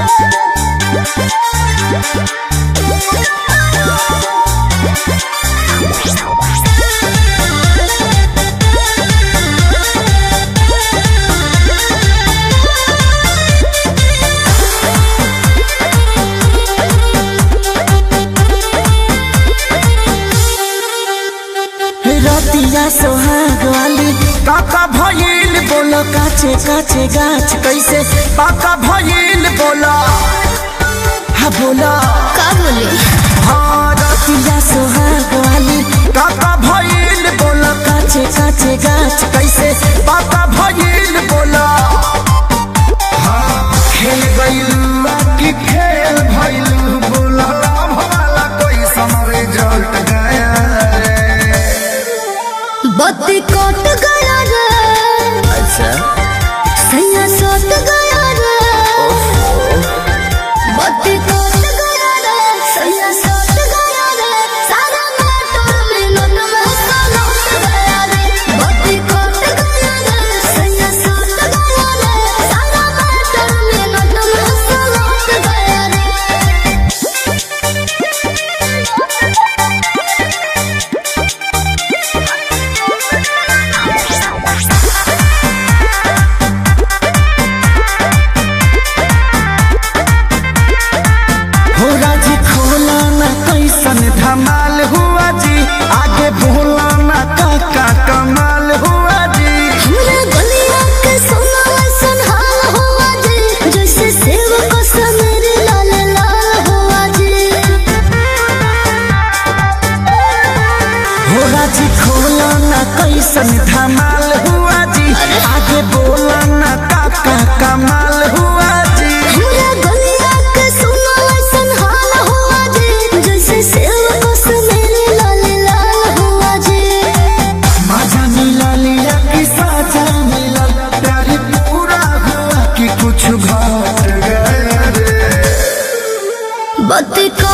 रतिया सोहाग वाली काका भइल बोलो काचे काचे गाछ कैसे पाका भइल बोला हा बोला का बोले हाँ रतिया सोहाग वाली काका भइल बोलो काचे काचे गाछ कैसे पाका भइल बोला हाँ खेल गइल कि खेल भइल बोला भला कोई समरे जट गया रे बत्ती कट गया रे अच्छा सैया सट गया रे बत्ती कट गया रे सैया सट गया रे सारा मोटर मिनट में सलट गया रे बत्ती कट गया रे सैया सट गया रे सारा मोटर मिनट में सलट गया रे हो राजी खोला ना कैसन धमाल हुआ जी आगे बोला ना काका कमाल हुआ जी हमरा गलिया के सोना ऐसन हाल हुआ जी जैसे सेव को समेर लाल लाल हुआ जी हो राजी खोला ना कैसन धमाल हुआ जी आगे बोला ना काका कमाल हुआ जी हमरा गलिया के सोना ऐसन हाल हुआ जी जैसे सेव को समेर लाल लाल हुआ जी मजा मिला लिया कि साजा मिला प्यारी पूरा हुआ कि कुछ घट गया रे बत्ती को